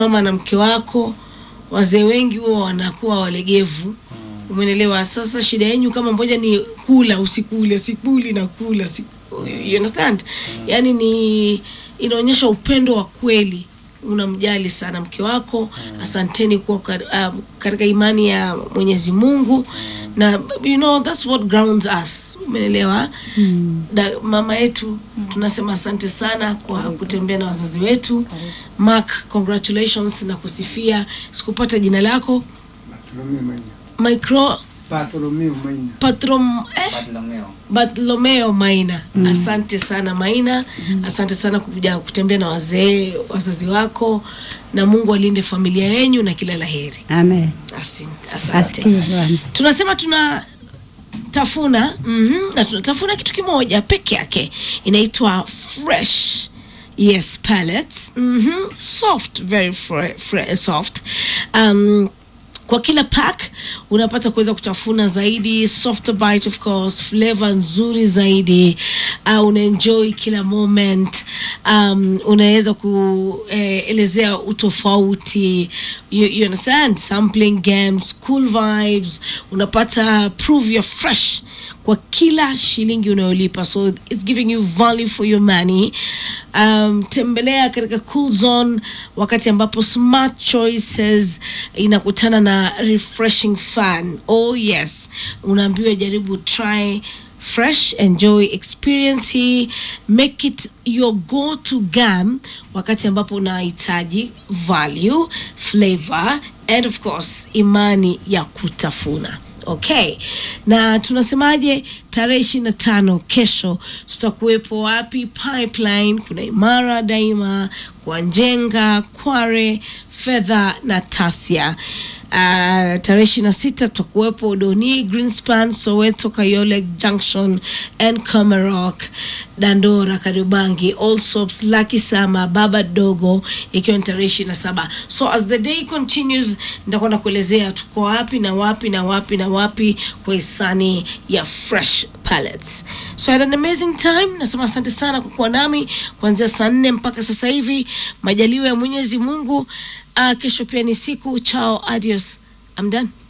mama na mke wako wazee wengi huwa wanakuwa walegevu umenelewa sasa shida yenyu kama moja ni kula usikule sikuli na kula siku, you understand yani ni inaonyesha upendo wa kweli unamjali sana mke wako asanteni kuwa ka- uh, katika imani ya mwenyezi mungu na you know that's what grounds us umenelewa da, mama yetu tunasema asante sana kwa kutembea na wazazi wetu mark congratulations na kusifia sikupata jina lako Bartolomeo Maina. micro Bartolomeo Maina. patrom eh? Bartolomeo. bartolomeo maina asante sana maina asante sana kuja kutembea na wazee wazazi wako na mungu alinde familia yenyu na kila la heri Amen. Asante- asante Asikie Bwana. tunasema tuna tafuna mm-hmm, na tunatafuna kitu kimoja peke yake inaitwa fresh yes pellets mm-hmm, soft very fre- fre- soft um, kwa kila pack unapata kuweza kutafuna zaidi softer bite of course flavor nzuri zaidi uh, unaenjoy kila moment um, unaweza kuelezea utofauti you, you understand sampling games cool vibes unapata prove you're fresh kwa kila shilingi unayolipa so it's giving you value for your money um, tembelea katika cool zone wakati ambapo smart choices inakutana na refreshing fun oh yes unaambiwa jaribu try fresh enjoy experience hii make it your go to gam wakati ambapo unahitaji value flavor and of course imani ya kutafuna okay na tunasemaje tarehe ishiri na tano kesho tutakuwepo wapi pipeline kuna imara daima kwa njenga kware fedha na tasia Uh, tarehe ishiri na sita tutakuwepo doni greenspan soweto kayole junction and comerock dandora karibangi allsops laki sama baba dogo ikiwa ni tarehe ishiri na saba so as the day continues nitakuwa nakuelezea tuko wapi na wapi na wapi na wapi kwa hisani ya fresh pallets so I had an amazing time nasema asante sana kwa kuwa nami kuanzia saa nne mpaka sasa hivi majaliwa ya mwenyezi mungu uh, kesho pia ni siku chao adios I'm done